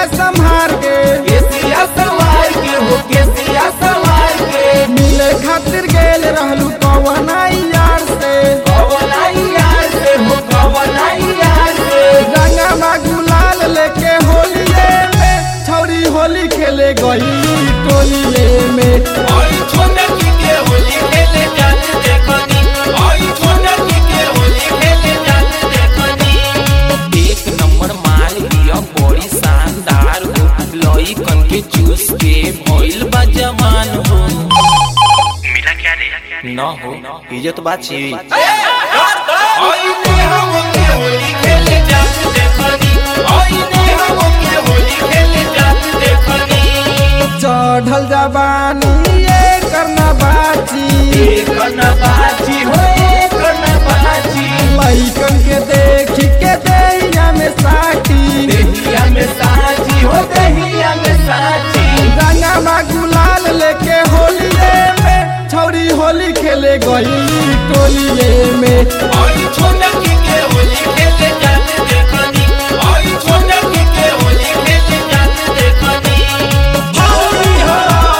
संभार के केसिया सवार के हो केसिया सवार के मिले खातिर गेल रहलू पवनाई यार से कवनाई यार से हो कवनाई यार से रंगा गुलाल लेके होलिये में छौरी होली खेले गई टोलिये में ओई छोनकी के होली खेले जात देखनी ओई छोनकी के होली खेले जात देखनी एक नंबर माल दिया बड़ी शानदार हो लई कन के चूस के भइल बा जवान हो मिला क्या रे न हो इज्जत बात छी ओई ने हम के होली खेले जात देखनी ओई ने हम के होली खेले जात देखनी चढ़ल जवानी ये करना बाची एक न बाजी हो एक न बाजी लइकन के देख के दैया में साटी देहिया में साची हो देहिया में साची रंगा गुलाल लेके होलिये में छौरी होली खेले गई टोलिये में ओई छोनकी के होली खेले जात देखनी ओई छोनकी के होली खेले जात देखनी होली हो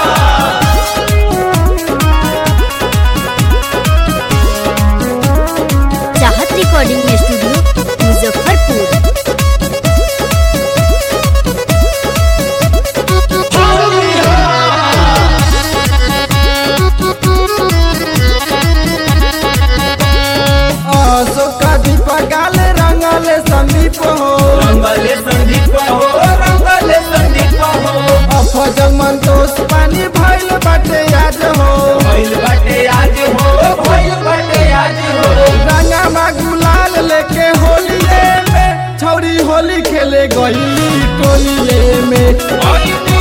चाहत रिकॉर्डिंग स्टूडियो मुजफ्फरपुर अशोक दीप गाल रंगल संदीप हो रंगले संदीप हो रंगले संदीप हो अफजल मंतोष पानी भइल बाटे आज हो भइल बाटे आज हो भइल बाटे आज हो रंगा गुलाल लेके होलिये में छौरी होली खेले गई टोलिये में ओई ने